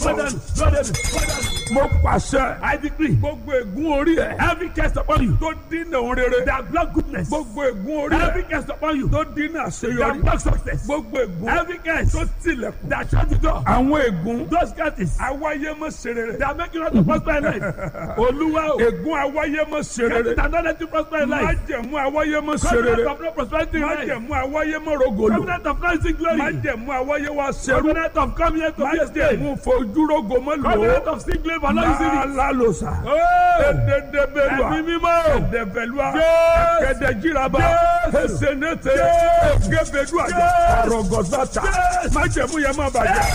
Father, Father, Father, mo pàṣẹ I decree gbogbo ègún orí ẹ every curse upon you tó dínà òun rere that block goodness, gbogbo ègún orí every ẹ curse upon you tó dínà that àṣeyọrí block success, gbogbo ègún every curse tó tilẹ̀kùn that shut the door, àwọn ègún those curses awáyé mọ́ ṣe rere that make you not to prosper in life. Olúwa o, ègún awáyé mọ́ ṣe curses rere that don't let you prosper in life. májẹ̀mú awáyé mọ́ ṣe Covenant rere of no prosperity in life. májẹ̀mú awáyé mọ́ rogolo Covenant of not seeing glory. májẹ̀mú awáyé wá ṣerú Covenant of coming here to be a state. májẹ̀mú fojúrogo mọ́ lò Covenant ó of seeing glory for not using it. lálálòsà Oh, ededebelua ẹ̀mí mímọ́. edebelua Yes. kẹdẹjiraba Yes. esenete Yes. gebeduaja Yes. arọgọsata Yes. májẹ̀mú yẹn má bàjẹ́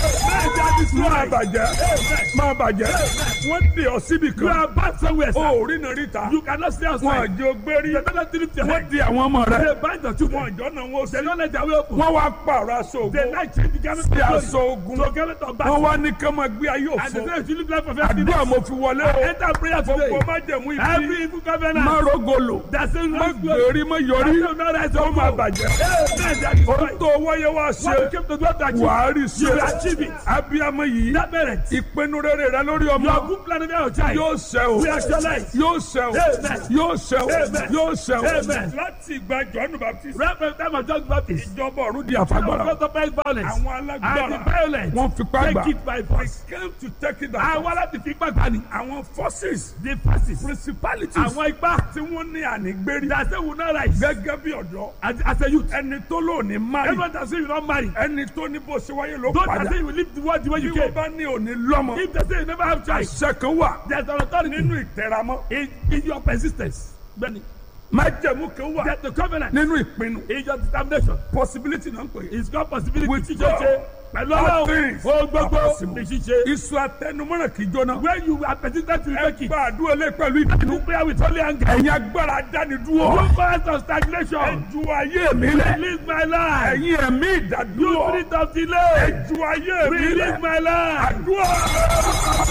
má bàjẹ́ má bàjẹ́ wọ́n dè ọ́ síbi You kan are bad somewhere, o sir. ò rí nà ríta You cannot stay wọn outside. àjò gbérí They don't lift your wọ́n head. di àwọn ọmọ rẹ They bind your children. wọn àjọ náà wọn They sí don't let their way open. wọ́n wá pààrọ̀ aṣọ They ògùn like change the garment of sí glory aṣọ ogun to a garment of wọ́n battle. wá ní ká máa gbé ayé And they òfo say you should live life of àdúrà emptiness. mo fi wọlé o Enter prayer today. gbogbo májẹ̀mú ibi Every evil covenant má rogolo that says má no glory. gbèrí má yọrí That says no rise ó of máa God. bàjẹ́ Amen. That is ohun right. tó wáyé wá What you ṣe came to do to achieve. wàá rí You will ṣe achieve it. abiyamọ yìí That merit. ìpinnu rere rẹ lórí Your ọmọ good plan of your child. yóò ṣẹ o We actualize. yóò ṣẹ o Amen. yóò ṣẹ o Amen. yóò ṣẹ o Amen. láti ìgbà jọ́nù baptist Right from the time of John the Baptist. ìjọba ọ̀run di Now àfagbára because of violence. àwọn And the alágbára violence. wọ́n fipá gbà Take it by force. came to take it down Àwọn aláti fi ipá gbani. àwọn forces The forces. principalities Àwọn ipá. tí wọ́n ní ànígbérí That say will not rise. gẹ́gẹ́ bí ọ̀dọ́ As, as a youth. ẹni tó lóòní mari Everyone that say you not marry. ẹni tó ní bó ṣe wáyé ló Don't that padà say you will leave the world the way bí you wọ́n came. bá ní òní lọ́mọ If they say you never have child. àṣẹ kan wà There's an authority nínú ìtẹ̀ramọ́ in, in your persistence. Benny. májẹ̀mú kan wà There's the covenant nínú ìpinnu in your determination. possibility náà ń pè é It's got possibility With to God, ṣe. Pẹ̀lú all ọlọ́run. things O gbogbo are possible. ní ṣíṣe. iṣu atẹnumọ́ràn kì í jóná When you are persistent to ẹ make it. gba àdúrà lé pẹ̀lú ìpinnu Do prayer with holy anger. ẹ̀yin agbára dánidúró You cause of ẹ stagnation. ju ayé mi lẹ̀ Release my life. ẹ̀yin ẹ̀mí You ìdádúró spirit of ẹ delay. ju ayé mi Release lẹ̀ my life. àdúrà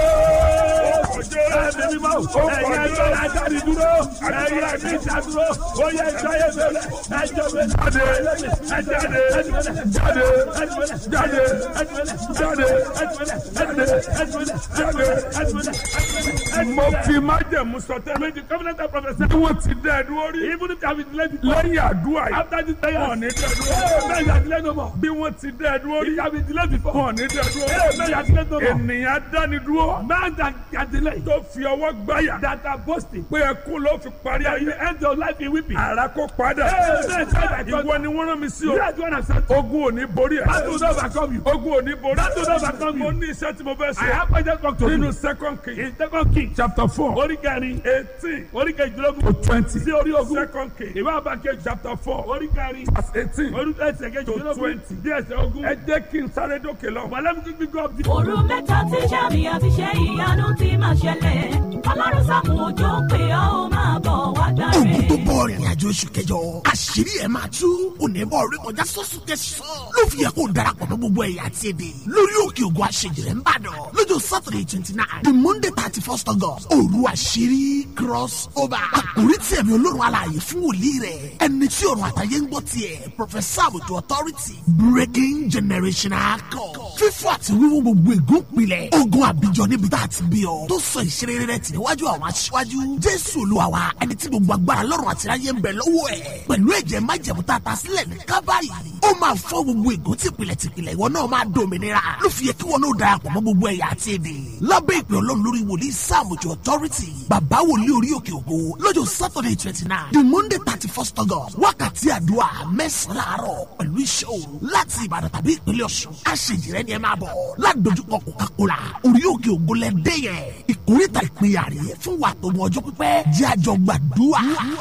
Ẹ̀mí mímọ́. Ẹ̀yin ẹgbẹ́ ajáde dúró. Ẹ̀yin ẹ̀mí ìdádúró. Ó yẹ ẹjọ́ yẹ bẹ̀rẹ̀. Ẹjọ́ bẹ̀rẹ̀. jáde Ẹjọ́ jáde bẹ̀rẹ̀. jáde Ẹjọ́ jáde bẹ̀rẹ̀. jáde mo fi májẹ̀mú sọtẹ́ Make the covenant of prophecy. bí wọ́n ti dẹ́ ẹ̀dúró rí Even if you have been delayed before. lẹ́yìn àdúrà yìí After this prayer. wọn ò ní dẹ́ ẹ̀dúró Amen. You are delayed no more. bí wọ́n ti dẹ́ ẹ̀dúró rí If you have been delayed before. wọn ò ní dẹ́ ẹ̀dúró Amen. You are delayed no more. ènìyàn dánidúró Man that can delay. tó fi ọwọ́ gbáyà That are boasting. pé ẹkún ló fi parí That ayé you end your life in weeping. ara kó padà Amen. ìwọ ni wọ́n rán mi sí You o are the one that said. ogun ò ní borí ẹ̀ That will not overcome you. ogun ò ní borí That will not overcome mo you. ní iṣẹ́ tí mo fẹ́ I ṣe have pointed back to nínú you. second king In second king. chapter four Orí kẹrin. eighteen Orí kejìlélógún. to twenty Sí orí ogún. second king Ìwé àbákẹ́ chapter four Orí kẹrin. verse eighteen Orí ẹsẹ̀ kejìlélógún. twenty. Bí ẹsẹ̀ ogún. ẹ jẹ́ kí n sáré dókè lọ. But let me quickly go up the. òru mẹ́ta tí sàmì àti ṣe ìyanu ti máa ṣẹlẹ̀ ọlọ́run sàmù òjò pé ọ́ ó máa bọ̀ wá gbàre. ogun tó bọ̀ rìnrìn àjò oṣù kẹjọ àṣírí ẹ̀ máa tú onímọ̀ orí kọjá sọ́sùn kẹsàn-án ló fi yẹ kó o darapọ̀ mọ́ gbogbo ẹ̀yà àti èdè lórí òkè ògùn àṣejìrẹ́ ń bàdàn lọ́jọ́ saturday twenty nine the monday thirty first august òru àṣírí cross over àkórí tí ẹ̀mí olórun alààyè fún wòlíì rẹ̀ ẹni tí ọ̀run àtàyè ń gbọ́ tiẹ̀ professor àbùtù authority breaking generational code fífọ́ àti wíwú gbogbo ègún pilẹ̀ ogun àbíjọ níbi tá a ti bí ọ tó sọ ìṣeré rẹ̀ tì níwájú àwọn aṣíwájú jésù olúwa wa ẹni tí gbogbo agbára lọ́rùn àti ráyé ń bẹ lọ́wọ́ ẹ̀ pẹ̀lú ẹ̀jẹ̀ májẹ̀mú tá a ta sílẹ̀ ní kábàárì ó máa fọ́ gbogbo ègún tìpìlẹ̀ tìpìlẹ̀ ìwọ náà máa dòmìnira ló fi yẹ kí wọn náà darapọ̀ mọ́ gbogbo ẹ̀yà àti èdè lábẹ́ ìpè ọlọ́run lórí wòlíì sáàmùjọ authority bàbá wòlíì orí òkè ògo lọ́jọ́ saturday twenty nine the monday thirty first august wákàtí àdúrà mẹ́sàn-án láàárọ̀ pẹ̀lú iṣẹ́ òru láti ìbàdàn tàbí ìpínlẹ̀ ọ̀ṣun àṣejìrẹ́ ni ẹ máa bọ̀ ládojúkọ coca-cola orí òkè ògo lẹ́dẹ́ yẹn ìkórìtà ìpínyà rẹ̀ fún wa tó mọ ọjọ́ pípẹ́ jẹ́ àjọ gbàdúrà.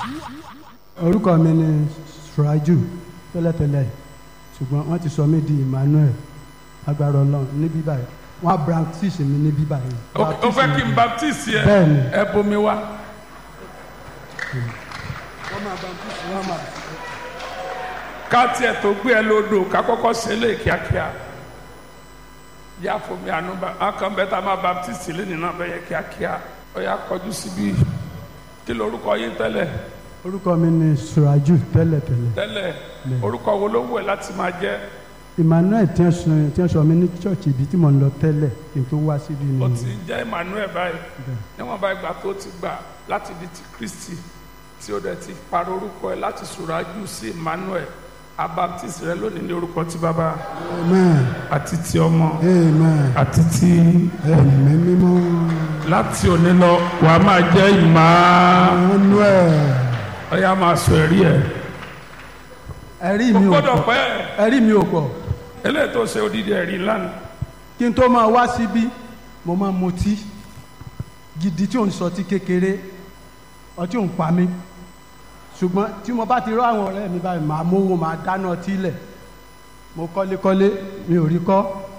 orúkọ mi ni suraju tẹ́lẹ̀tẹ́lẹ̀ ṣùgbọ́n wọ́n ti sọ mí di emmanuel agbára ọlọ́run ní bíbá yìí wọ́n á baptist mi ní bíbá yìí. o fẹ́ kí n baptist yẹ Bẹ́ẹ̀ni. ẹ bomi wá. wọ́n máa baptist wọ́n máa. ká tiẹ̀ tó gbé ẹ lódò ká kọ́kọ́ ṣe é lè kíákíá yá fomi àánú bá akàn bẹ́ẹ̀ tá a máa baptist lẹ́nu náà bẹ́ẹ̀ yẹ kíákíá ó yá kọjú síbi kí lorúkọ yín tẹ́lẹ̀ orúkọ mi ni suraju tẹ́lẹ̀tẹ́lẹ̀ tẹ́lẹ̀ orúkọ wo ló wù ẹ́ láti máa jẹ́ emmanuel tí wọ́n sọ tí wọ́n sọ mi ní church ibi tí mo ń lọ tẹ́lẹ̀ kí n tó wá síbi ó ni ti ń jẹ́ emmanuel báyìí níwọ̀n bá ìgbà tó ti gbà láti di ti kristi tí ó dẹ̀ ti parọ́ orúkọ ẹ̀ láti sùrájú sí emmanuel abaptist rẹ lónìí ní orúkọ ti bàbá amen àti ti ọmọ amen àti ti ẹ̀mí mímọ́ láti òní lọ wà á máa jẹ́ ìmá emmanuel ọ̀yà máa sọ ẹ̀rí ẹ̀ ẹ̀rí kò mi ò gbọ́dọ̀ pọ̀ pẹ́ ẹ̀rí mi ò pọ̀ eléyìí tó ṣe odidi ẹ̀rí lánàá kí n tó máa wá síbí mo máa mutí gidi tí ò ń sọtí kékeré ọtí ò ń pa mí ṣùgbọ́n tí mo bá ti rọ àwọn ọ̀rẹ́ mi báyìí màá mówó màá dáná ọtí lẹ̀ mo kọ́lékọ́lé mi ò rí kọ́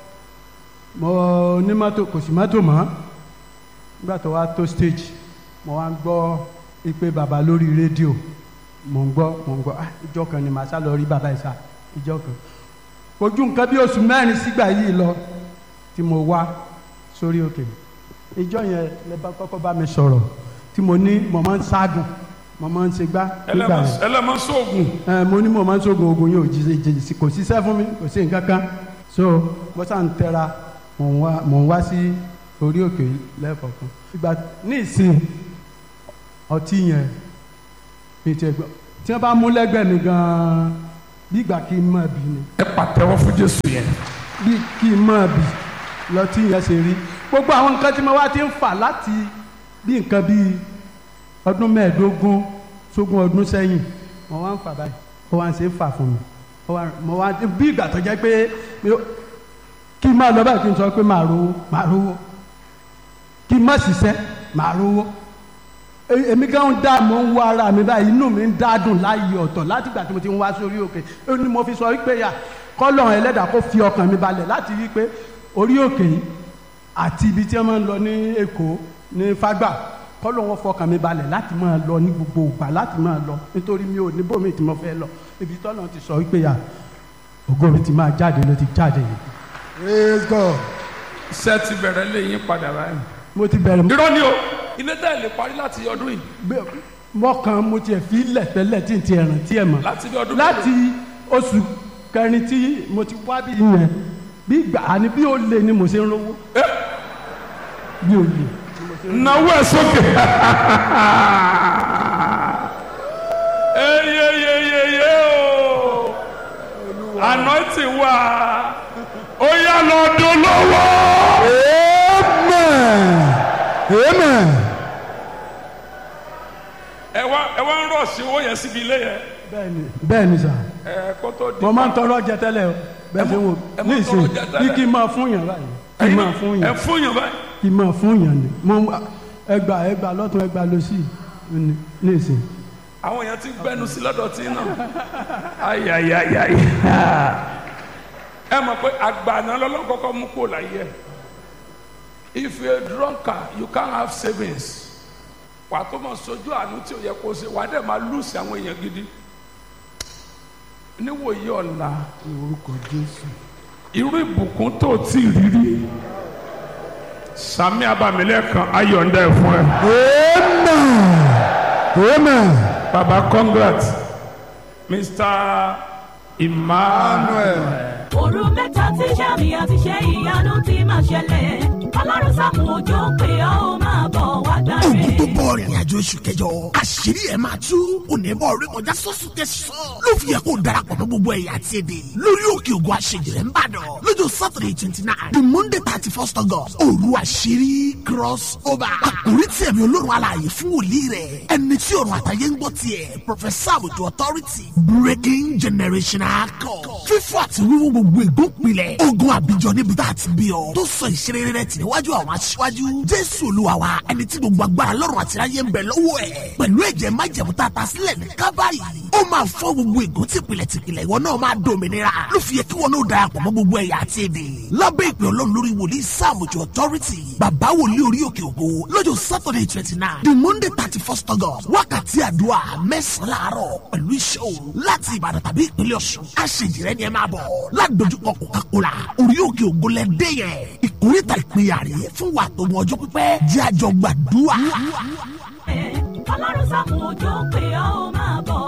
mo ní mọ́tò kò sí mọ́tò mọ́ nígbà tó wá tó stage mo wá ń gbọ́ ìpè bàbá lórí rédíò mo ń gbọ́ mo ń gbọ́ ah ìjọ kan ni màá sá lọ rí bàbá ìsà ìjọ kan ojú nǹkan bí oṣù mẹ́rin sígbà yìí lọ tí mo wá sórí òkè ìjọ yẹn lè bá kọ́kọ́ bá mi sọ̀rọ̀ tí mo ní mo máa ń ságùn mo máa ń ṣe gbá nígbà yẹn ẹlẹ́mọ̀ sóògùn ẹ mo ní mo máa ń sógun ogun yóò jí jí jí kò síṣẹ́ fún mi kò sí nǹkan kan so mo sá ń tẹra mò ń wá mò ń wá sí orí òkè yìí lẹ́ẹ̀kọ̀ọ̀kan ìgbà ní ìsìn ọtí yẹn mi ti gbọ́ tí wọ́n bá mú lẹ́gbẹ̀ẹ́ mi gan-an bí ìgbà kí n mọ̀ bí ni ẹ pàtẹ́wọ́ fún jésù yẹn bí kí n mọ̀ bí lọtí yẹn ṣe rí gbogbo àwọn nǹkan tí mo wá ti ń fà láti bí nǹkan bíi ọdún mẹ́ẹ̀ẹ́dógún sógún ọdún sẹ́yìn mo wá ń fà báyìí ó wá ń ṣe é fà fún mi ó wá mo wá bí ìgbà tó jẹ́ pé mi ò- kí n máa lọ báyìí kí n sọ pé màá rówó màá rówó kí n má ṣiṣẹ́ màá rówó E- èmi gan ń dá mo ń wá ara mi báyìí inú mi ń dádùn láàyè ọ̀tọ̀ láti ìgbà tí mo ti ń wá sórí òkè ó ní mo fi sọ wípé yà kọ́lọ̀ ẹlẹ́dàá kó fi ọkàn mi balẹ̀ láti rí i pé orí òkè yìí àti ibi tí wọ́n máa ń lọ ní èkó ní fágbà kọ́lọ̀ wọn fọkàn mi balẹ̀ láti máa lọ ní gbogbo ìgbà láti máa lọ nítorí mi ò ní bòmí tí mo fẹ́ lọ ibi tọ́lọ̀ ti sọ wípé yà ògo mi ti máa jáde ló ti jáde yìí praise God iṣẹ́ ti bẹ̀rẹ̀ lé yín padà báyìí mo ti bẹ̀rẹ̀ irọ́ ni o ilé tẹ́ ẹ lè parí láti ọdún yìí gbé mọ́kàn mo tiẹ̀ fi lẹ̀ tẹ́lẹ̀ tí n ti ẹ̀ràn tí ẹ̀ mọ̀ láti bí ọdún láti oṣù kẹrin tí mo ti wá bí yẹn bí gbà á ní bí ó lè ni mo ṣe ń rówó bí ó lè. náwó ẹ sókè. eyeyeyeye o anointing wà ó yá lọ dolówó. amen amen. ẹ wá ẹ wá ń rọ̀ sí owó yẹn síbi ilé yẹn bẹ́ẹ̀ni bẹ́ẹ̀ni sà ẹ kó tó di. mo máa ń tọrọ jẹ tẹ́lẹ̀ o bẹ́ẹ̀ ṣe wò ẹ ní máa ń ìsìn tọrọ jẹ tẹ́lẹ̀. bí kí n máa fún yàn báyìí kí n máa fún ẹ yàn fún yàn báyìí. kí n máa fún yàn ni mo ẹgbà ẹgbà lọ́tún ẹgbà lọ́sì ní ní ìsìn. àwọn èèyàn ti gbẹnu sí lọ́dọ̀ tí náà ayayayayi ẹ mọ̀ pé àgbàna lọ́lọ́kọ́kọ́ mú kó láyé ẹ̀ if you a drunkard you can't have savings wà tó mọ̀ sojú àánú tí o yẹ kó ṣe wà á dẹ̀ máa lùsì àwọn èèyàn gidi níwòye ọ̀la orúkọ jésù. irú ìbùkún tó o tí ì rírí sami abamilẹ́kan ayọ̀ǹda ẹ̀ fún ẹ amen amen. baba congrats mr emmanuel. òru mẹ́ta tí sàmì àti ṣe ìyanu ti máa ṣẹlẹ̀ ọlọ́run sàmù òjò pé ó máa bọ̀ wá dáre. ogun tó bọ̀ rìnrìn àjò oṣù kẹjọ àṣírí ẹ̀ máa tú onímọ̀ orí kọjá sọ́sùn tẹ̀sán ló fi yẹ kó darapọ̀ mọ́ gbogbo ẹ̀yà àti èdè lórí òkè ògùn àṣejìrẹ́ ń bàdàn lọ́jọ́ saturday twenty nine the monday thirty first august òru àṣírí cross over àkórí tí ẹ̀mí olórun alààyè fún wòlíì rẹ̀ ẹni tí ọ̀run àtàyè ń gbọ́ tiẹ̀ professor àbùtù authority breaking generational code fífọ́ àti wíwú gbogbo ìgbópinlẹ̀ ogun àbíjọ níbi tá a ti bí ọ tó sọ ìṣeré rẹ̀ tì níwájú àwọn aṣíwájú jésù olúwa wa ẹni tí gbogbo agbára lọ́rùn àti ayé ń bẹ lọ́wọ́ ẹ̀ pẹ̀lú ẹ̀jẹ̀ májẹ̀mú tá a ta sílẹ̀ ní kábàárì ó máa fọ́ gbogbo ègún tìpìlẹ̀ tìpìlẹ̀ ìwọ náà máa dòmìnira ló fi yẹ kí wọn náà darapọ̀ mọ́ gbogbo ẹ̀yà àti èdè lábẹ́ ìpè ọlọ́run lórí wòlíì sáàmùjọ authority bàbá wòlíì orí òkè ògo lọ́jọ́ saturday twenty nine the monday thirty first august wákàtí àdúrà mẹ́sàn-án láàárọ̀ pẹ̀lú iṣẹ́ òru láti ìbàdàn tàbí ìpínlẹ̀ ọ̀ṣun àṣejìrẹ́ ni ẹ máa bọ̀ ládojúkọ coca-cola orí òkè ògo lẹ́dẹ́ yẹn ìkórìtà ìpínyà rèé fún wa tó mọ ọjọ́ pípẹ́ jẹ́ àjọ gbàdúrà. ọlọ́run sàmù òjò pé ó máa bọ̀ wá dáre.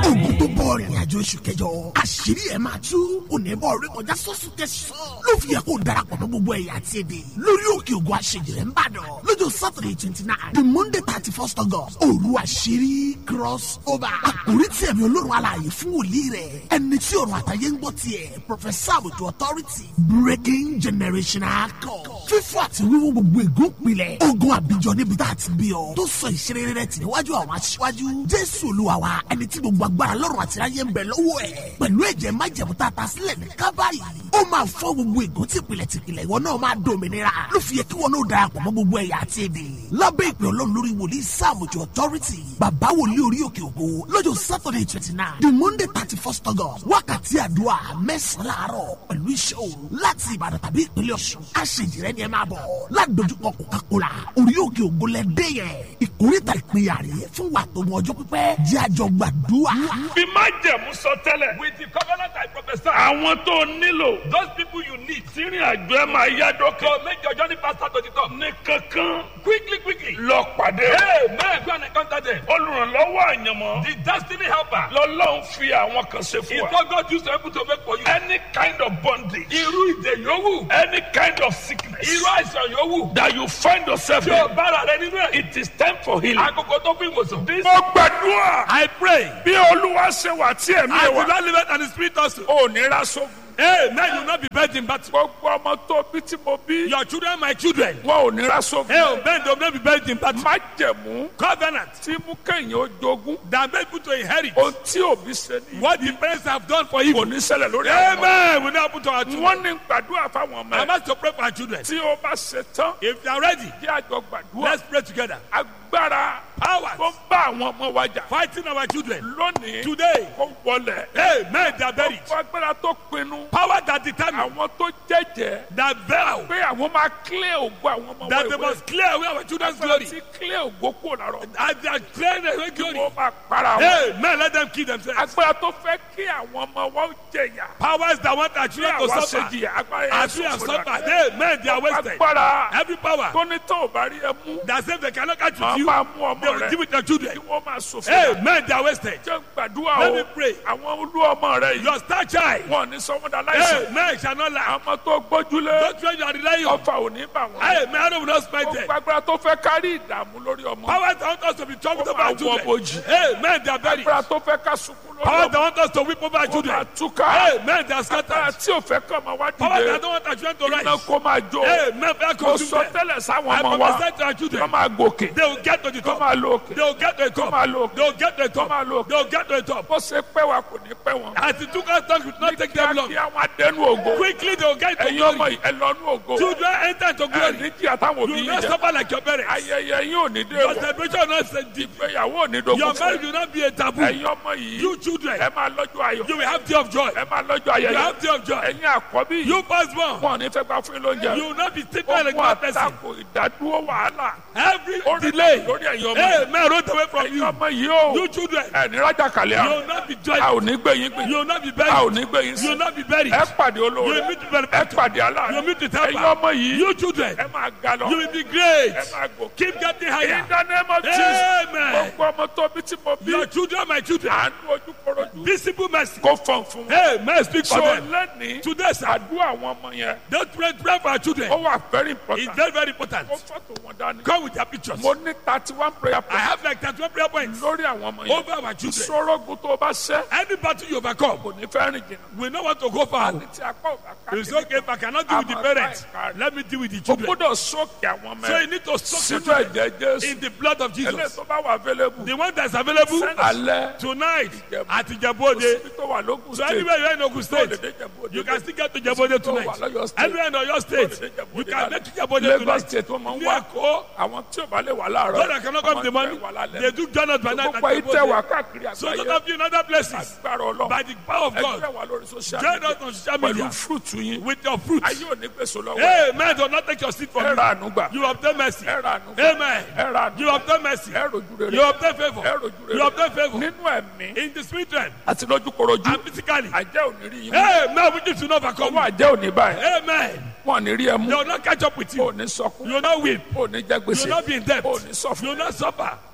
ogun tó bọ̀ rìnrìn àjò oṣù kẹjọ àṣírí ẹ̀ máa tú onímọ̀ orí kọjá sọ́sù tẹ̀sán ló fi yẹ kó darapọ̀ mọ́ gbogbo ẹ̀yà àti èdè lórí òkè ògùn àṣejìrẹ́ ń bàdàn lọ́jọ́ saturday twenty nine the monday thirty first august òru àṣírí cross over àkórí tí ẹ̀mí olórun alààyè fún wòlíì rẹ̀ ẹni tí ọ̀run àtàyè ń gbọ́ tiẹ̀ professor àbùtù authority breaking generational code fífọ́ àti wíwú gbogbo ègún pilẹ̀ ogun àbíjọ níbi tá a ti bí ọ tó sọ ìṣeré rẹ̀ tì níwájú àwọn aṣíwájú jésù olúwa wa ẹni tí gbogbo agbára lọ́rùn àti ráyé ń bẹ lọ́wọ́ ẹ̀ pẹ̀lú ẹ̀jẹ̀ májẹ̀mú tá a ta sílẹ̀ ní kábàárì ó máa fọ́ gbogbo ègún tìpìlẹ̀ tìpìlẹ̀ ìwọ náà máa dòmìnira ló fi yẹ kí wọn náà darapọ̀ mọ́ gbogbo ẹ̀yà àti èdè lábẹ́ ìpè ọlọ́run lórí wòlíì sáàmùjọ authority bàbá wòlíì orí òkè ògo lọ́jọ́ saturday twenty nine the monday thirty first august wákàtí àdúrà mẹ́sàn-án láàárọ̀ pẹ̀lú iṣẹ́ òru láti ìbàdàn tàbí ìpínlẹ̀ ọ̀ṣun àṣejìrẹ́ ni ẹ máa bọ̀ ládojúkọ coca-cola orí òkè ògo lẹ́dẹ́ yẹn ìkórìtà ìpínyà rẹ̀ fún wa tó mọ ọjọ́ pípẹ́ jẹ́ àjọ gbàdúrà. bí má jẹ̀mú sọ tẹ́lẹ̀. With the covenant I prophesy, àwọn tó nílò. those people you need tírin àjọ ẹ máa yá dókè. to make your journey faster to the top. ní kankan. Quickly, quickly. lọ pàdé. Hey, man, go and encounter them. olùrànlọ́wọ́ àyànmọ́. The destiny helper lọ́lọ́run fi àwọn kan ṣe is fún wa. what God used to able to make for you. any kind of bondage. Irú ìdè yòówù. any kind of sickness. Irú àìsàn yòówù. that you find yourself Tí o in. bára rẹ nínú ẹ̀. it is time for healing. Àkókò tó fún ìwòsàn. mo gbàdúrà. I pray. bí olúwa ṣe wà tí ẹ̀mí I ẹ̀ will wà. not live it and the spirit also. ò ní ra sógun. Hey, man, you will not be buried in battle. gbogbo ọmọ tó bí tí mo bí. Your children, my children. wọn ò ní ra sógun. Hey, man, they will not be buried in battle. má jẹ̀mú. Covenant tí mú kẹ́yìn ó jogún. that make people to inherit ohun tí òbí ṣe ní. what the parents have done for kò evil. ní ṣẹlẹ̀ lórí àwọn ọmọ. Amen. We now put our children. wọ́n ní gbàdúrà fáwọn ọmọ I'm ẹ̀. asked to pray for our children. tí ó bá ṣe tán. If they are ready, kí àjọ gbàdúrà. let's pray together. agbára tó Powers ń bá àwọn ọmọ wa jà. fighting our children lónìí today. kó wọlẹ̀. Amen. They are buried. gbogbo agbára tó pinnu. Power that determine àwọn tó jẹ́jẹ́. that vow pé àwọn máa clear ògo àwọn ọmọ that they wẹ̀wẹ̀. must clear away our children's agbára glory. tí clear ògo kúrò lára ọmọ. As they are clearing away glory. wọ́n máa para wọn. Amen. Let them kill themselves. agbára tó fẹ́ kí àwọn ọmọ wa ó jẹ̀yà. Powers that want our kí children to àwa ṣe suffer. jìyà agbára yẹn As we have ṣòfò suffered. dànù. Amen. They are wasted. agbára Every power tó ní tó ò bá rí ẹ mú. that says they cannot catch máa with you, máa mú they ọmọ will rẹ. give it to their children. kí wọ́n máa ṣòfò dànù. Amen. They are wasted. jẹ́ gbàdúrà Let o. me pray. àwọn olú ọmọ rẹ yìí. Your star child. wọn ò ní sọmọdà láìsàn. Amen. Shall not lie. àmọ́ tó gbójúlé. Don't try to rely on. ọfà ò ní bà wọ́n. Amen. I will not spite them. gbogbo agbára tó fẹ́ kárí ìdààmú lórí ọmọ. Powers that want us to be troubled over our Ó máa wọ children. bojì. Amen. They are buried. agbára tó fẹ́ ká sunkún lórí Powers that ọmọ. want us to weep over our ó máa children. túká. Amen. They are agbára scattered. tí ò fẹ́ kọ́ ọmọ wá Powers that dìde. don't want our children to iná rise. kó máa jó. Amen. They are kó sọ consumed. tẹ́lẹ̀ sáwọn I ọmọ wa. prophesy to our children. kó máa gòkè. They will get to the kó top. máa lo òkè. They will get to the top. máa lo òkè. They will get to the top. máa lo òkè. They will get to the top. bó ṣe pẹ́ wa kò ní pẹ́ wọn. As it took us time, it will not take them long. kí àwọn adẹnu ògo. Quickly they will get to ẹ̀yin ọmọ glory. yìí ẹ lọ nú ògo. Children enter into ẹ glory. ní kí àtàwọn You òbí will yìí not jẹ. suffer like your parents. ayẹyẹ yín ò ní dé Your wọ. celebration will not say deep. ìgbéyàwó ò ní dogun Your fún marriage yín. will not be a taboo. ẹ̀yin ọmọ yìí. You children, ẹ máa lọ́jọ́ ayọ̀. you will have day of joy. ẹ máa lọ́jọ́ You ayẹyẹ. have day of joy. ẹ̀yin àkọ́bí yìí. You firstborn, wọn ò ní fẹ́ gbà fún yín lóúnjẹ. you will not be taken like Ogun one person. àtakò ìdádúró wàhálà. Every Ó rí delay, lórí ẹ̀yin ọmọ yìí. amen, rolled away from ẹ̀yin you. ọmọ yìí o. You children, ẹ ní rájà kàlẹ́ you àrùn. will not be a ò joyful. ní gbé yín gbé. You will not be a ò buried. ní gbé yín You sí. will not be buried. ẹ pàdé You olóore. will meet the very ẹ pàdé You aláàánú. will meet the ẹ̀yin helper. ọmọ yìí. You children, ẹ máa ga lọ. you will be great. ẹ máa gòkè. Keep getting in higher. the name of Jesus. Amen. gbogbo ọmọ tó bí tí mo bí. Your children, my children, àánú ojú korojú. visible mercy. kó fọ́n fún wọn. Amen. Speak for so them. lẹ́ni. Today, sir, àdúrà àwọn ọmọ yẹn. don't pray, pray for our children. ó wà very It's important. very, very important. kó fọ́tò wọn dání. Come with their pictures. mo ní thirty one prayer I points. have like 31 prayer points lórí àwọn ọmọ yẹn. over our children. sọ́rọ́gùn tó o bá ṣẹ́. Any battle you overcome, kò ní fẹ́ rìn jìnnà. we don't want to go far. tí apá ò bá ká It's okay if I cannot deal with the parents. Let me deal with the o children. gbọ́dọ̀ sókè àwọn ọmọ So you ẹ̀ need to soak sínú children ẹ̀jẹ̀ jésù. in the blood of eléyìí Jesus. tó bá wà available. The one that's available alẹ́ tonight at síbi Ijebode. tó wà lókun So state. anywhere you're in Ogun State, Lóde Ìjẹ̀bú-Òde. you can still get to Ijebode tonight. Lọ́yọ̀ state. Anywhere in Oyo State, Lóde Ìjẹ̀bú-Òde you can lálẹ́. make Ijebode Lagos tonight. state wọ́n máa ń Ní wá. Èkó, àwọn tí ò bá lè wà láàárọ̀. those that cannot come in the morning, wọ́n máa ń wá they lálẹ́. do join us by night at gbogbo ayé tẹ̀ wá Ijebode. káàkiri So those àgbáyé. of you in other places, agbára ọlọ́run. by the power of ẹgbẹ́ God, wà lórí social join media. us on social media pẹ̀lú fúrúùtù yín. with your fruits. ayé ò ní gbèsò lọ́wọ́. Amen. Do not take your seat from ẹ you. ra àánú gbà. You obtain mercy. ẹ ra àánú gbà. Amen. ẹ ra àánú You gbà. obtain mercy. ẹ rojú rere. You obtain favor. ẹ rojú rere. You obtain favor. nínú ẹ̀mí. In the spirit realm àti lójú korojú. and physically. àjẹ́ ò ní rí yín. Amen. We need to know overcome. ọwọ́ àjẹ́ ò ní báyìí. Amen. wọn ò ní rí ẹ mú. They will not catch up with ò you. ní sọkún. You will not weep. ò ní jẹ You gbèsè. will not be in debt. ò ní sọfún. You will not suffer.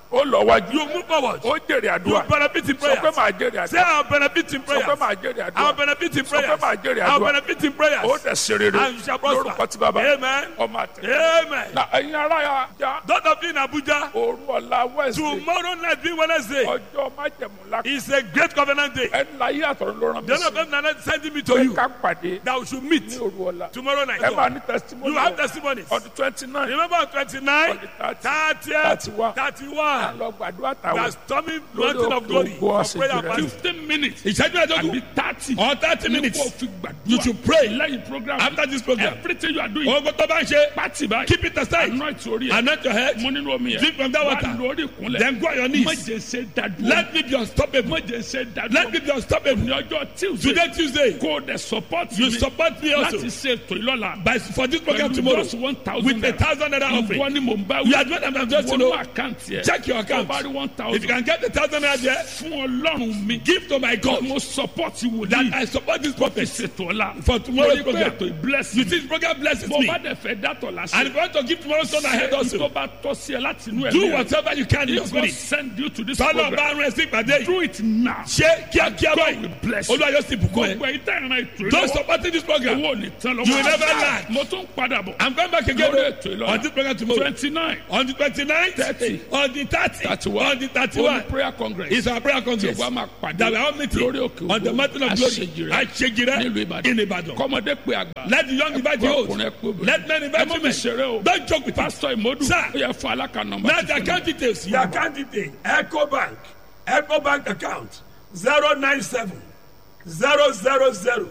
ó lọ wájú You move forward. ó jèrè You àdúrà benefit in sọ pé prayers. màá jèrè Say àdúrà I'll benefit in sọ prayers. pé màá jèrè I'll àdúrà benefit in Sọ pé prayers. màá jèrè I'll àdúrà. benefit in prayers. ó dẹ̀ ṣe rere And you shall prosper. lórúkọ tí bàbá Amen. ọmọ àtẹ. Amen. na ẹ̀yin ará ya já Those of you in Abuja, òru ọ̀la wednesday tomorrow night being Wednesday ọjọ́ májẹ̀mú la is a great covenant day. ẹni láyé àtọ̀run ló rán mi The Lord sí of heaven is sending me to pé you ká pàdé that we should meet ní òru ọ̀la tomorrow night. ẹ máa ní testimony You have testimonies. ọdún twenty nine Remember on 29, On the 30, 31. 31. lọ gbàdúrà We are tàwọn storming lórí mountain of òkè glory ògo for prayer and àṣejù rẹ fasting. fifteen minutes Ìṣẹ́jú ẹ̀dógún àbí thirty or thirty ní minutes. kò fi gbàdúrà You should pray lẹ́yìn program after this program. everything you are doing Ogun tó bá ń ṣe, pati báyìí keep it aside. anoint orí ẹ Anoint your head. mo nínú omi yẹn Drink from that water. wà lórí ìkúnlẹ̀ Then go on your knees. má jẹ́ ṣe dádúró Let me be unstoppable. má jẹ́ ṣe dádúró Let me be unstoppable. ní ọjọ́ tuesday Today, Tuesday, kó o dẹ̀ support you mi support me also láti ṣe ètò ìlọ́la by for this program pẹ̀lú tomorrow just one thousand with a thousand naira offering. ìwọ ni mò ń bá You are doing what I'm just to wọnú know. àkáǹtì ẹ̀ Check your account. tó bá rí one If thousand you can get a thousand naira there, fún ọlọ́run mi give to my God mo support wòlíì that I support this prophet ṣètò ọ̀la for tomorrow's torí pé program. ètò ìbless You see, this program blesses bó me. bá dẹ̀ fẹ́ dátọ̀ And lásìkò if you want to give tomorrow's son ahead tó also, bá tọ́ sí ẹ láti inú ẹ̀ do whatever you can in your If God spirit. send you to this Tọ́lọ̀ program bá rẹ̀ sí ìpàdé yìí. do it now Ṣé kíákíá God will báyìí? bless you Olúwa yóò sì bùkún ẹ. gbogbo ẹ̀yin tẹ́ ìran ètò Don't ìlọ́wọ́ support this program. owó ò ní tán lọ́wọ́ You will never lack. mo tún padà bọ̀ I'm going back again lórí ètò ìlọ́la on this program tomorrow. twenty nine On the 29th, 30, on the 30, 31, on the Holy 31, prayer congress is our prayer congress. Yorùbá máa pàdé That we are all meeting lórí òkè on the mountain of glory. Àṣejìrẹ́ Àṣejìrẹ́ nílùú Ìbàdàn in Ibadan. kọ́mọdé pé àgbà Let the young invite the old. ọkùnrin ẹ pé obìnrin. Let men ẹ invite mọ́ mi women. ṣeré o Don't joke with us. pásítọ̀ ìmọ̀dù Sir. ó yẹ fún alákà nọmba Now the account details. Your account detail. Echo Bank. Echo Bank account. 097 000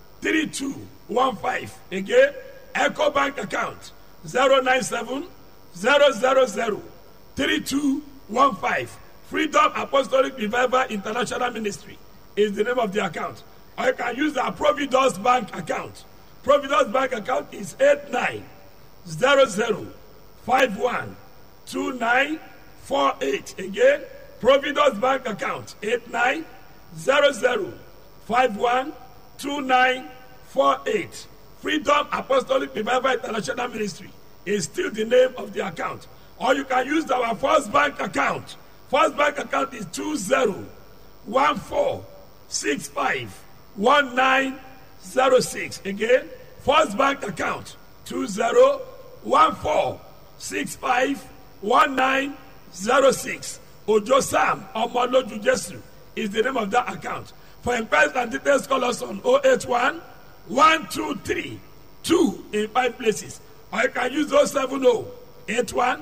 3215. Again. Echo Bank account. 097 000 3215. Freedom Apostolic Revival International Ministry is the name of the account. Or you can use our Providence Bank account. Providence Bank account is 89 00 51 2948. Again, Providence Bank account 89 00 51 2948. Freedom Apostolic Revival International Ministry is still the name of the account. Or you can use our First Bank account. First Bank account is 20 14 65 1906. Again, First Bank account 20 14 65 1906. Ojo Sam Omoloju Jesu is the name of that account. For inquiries and details, call us on 081 123 2 in five places. Or you can use 070 81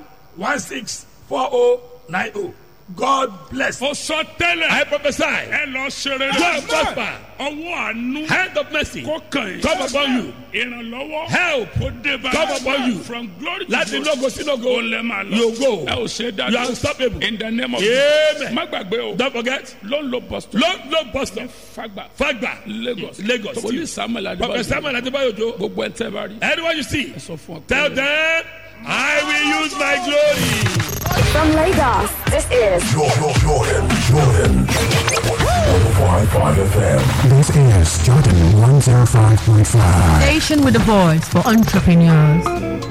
164090. God bless. ó sọ tẹ́lẹ̀ I prophesy. ẹ lọ ṣeré Go and prosper. ọwọ́ àánú Hand of mercy. kó kàn yín Come upon you. ìrànlọ́wọ́ Help. kó dé bá Come upon you. from glory to Láti glory lógo sí lógo. ó lẹ́ máa lọ You go. ẹ ò ṣe dájú You are unstoppable. in the name of Amen. má gbàgbé o Don't forget. ló ń lo boston Low, low bus stop. fagba Fagba. lagos Lagos. wòlíì samuel Prophet adébáyò Samuel Adebayo Ojo. gbogbo ẹ̀ tẹ́ bá rí Anyone you see, ẹ sọ fún ọ pé tell them, I will use my glory. From Lagos, this is Jordan, Jordan, Jordan. 105.5 FM. This is Jordan 105.5. Station with a voice for entrepreneurs.